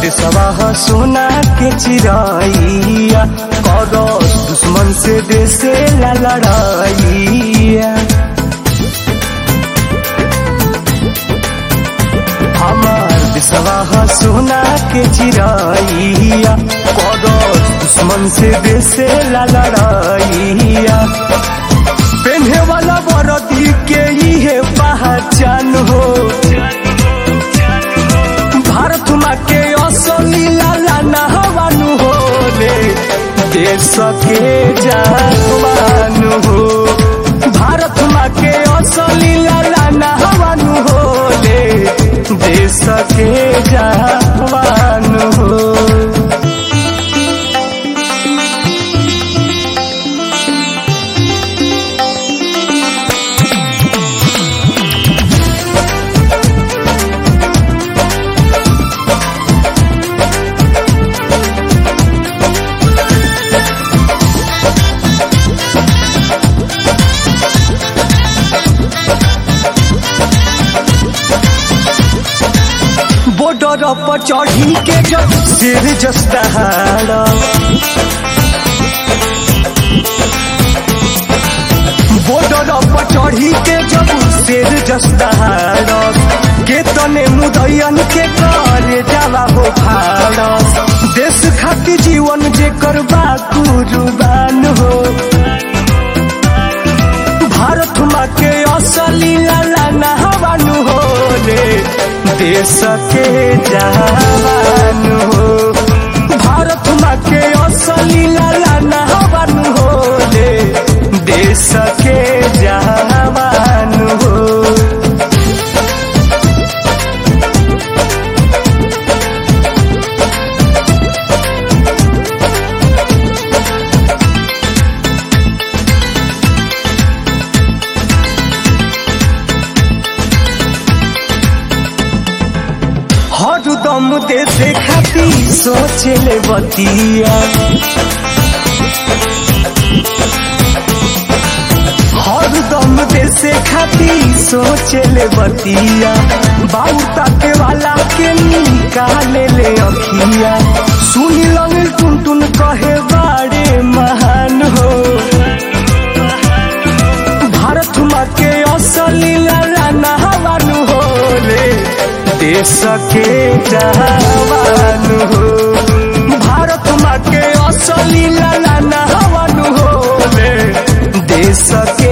देशवा सोना के चिराइया करस दुश्मन से देशे ला लड़ाइया हमार देशवा सोना के चिराइया करस दुश्मन से देशे ला लड़ाइया पेन्हे वाला बरदी के इहे पहचान हो भारत माँ के असली लाला नहवानु हो रे देश के जवान हो भारत माँ के असली लाला नहवानु हो रे देश के जवान हो बॉर्डर पर चढ़ी के जब सिर जस्ताहारा बॉर्डर पर चढ़ी के जब सिर जस्ताहारा के तने मुदैयन के करे जाला हो भारत देश खातिर जीवन जे करबा कुर्बान हो भारत माँ के असली लाला नहवानु हो रे देश के जवान हो भारत माँ के असली लाला नहवानु हो रे देश के जवान हो हर दम देश खाती सोचे ले बतिया हर दम देश खाती सोचे ले बतिया बाबू ताके वाला के निकाले ले अखिया सुनी लंग टुन टुन कहे बाड़े महान हो भारत माँ के असली लाला नहवानु हो रे देश के जवान हो भारत माँ के असली लाला नहवानु हो रे देश के